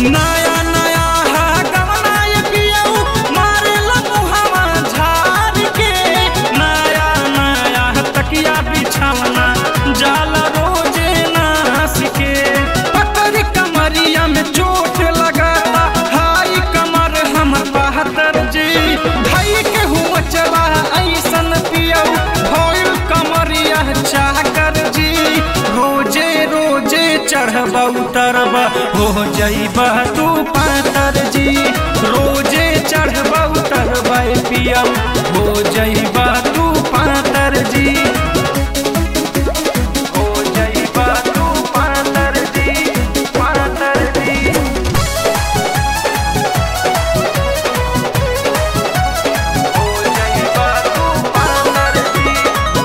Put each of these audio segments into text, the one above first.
नया नया है गवना ये पियऊ मारे मुहावा झाड़ के नया नया है तकिया बिछावना जाला रोजे नास के पकड़ कमरिया में चोट लगाता हाई कमर हमर बहत्तर जी भाई के हुआ चला ऐसन पियऊ भइल कमरिया चाकर जी रोजे रोजे चढ़ब उतरब हो जइब तू पातर जी रोजे चढ़ब उतरब पियऊ हो जइब तू पातर जी हो जइब तू पातर जी पातर जी हो जइबा तू पातर जी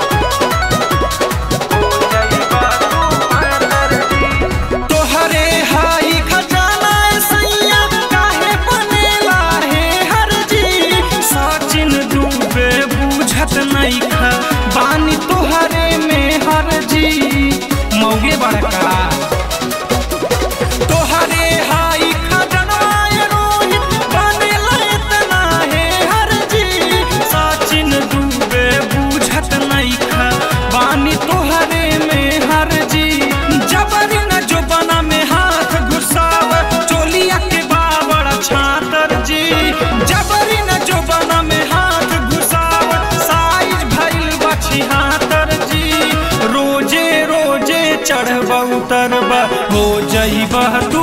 हो जइबा तू पातर जी तोहरे हाई खजाना सैया काहे बनेला हे हर जी सचिन डूबे बुझत नहीं खा बानी तोहरे में हर जी मौगे बड़का तोहरे हाई खजनवाय रोहित बनेला इतना हे हर जी सचिन डूबे बुझत नहीं खा बानी तोहरे में हर जी जबरी न जो बना में हाथ घुसाव चोलिया के बाबड़ छातर जी जबरी न जो बना में हाथ घुसाव साइज भइल बछी हातर जी रोजे रोजे चढ़ब उतरब हो जइब तू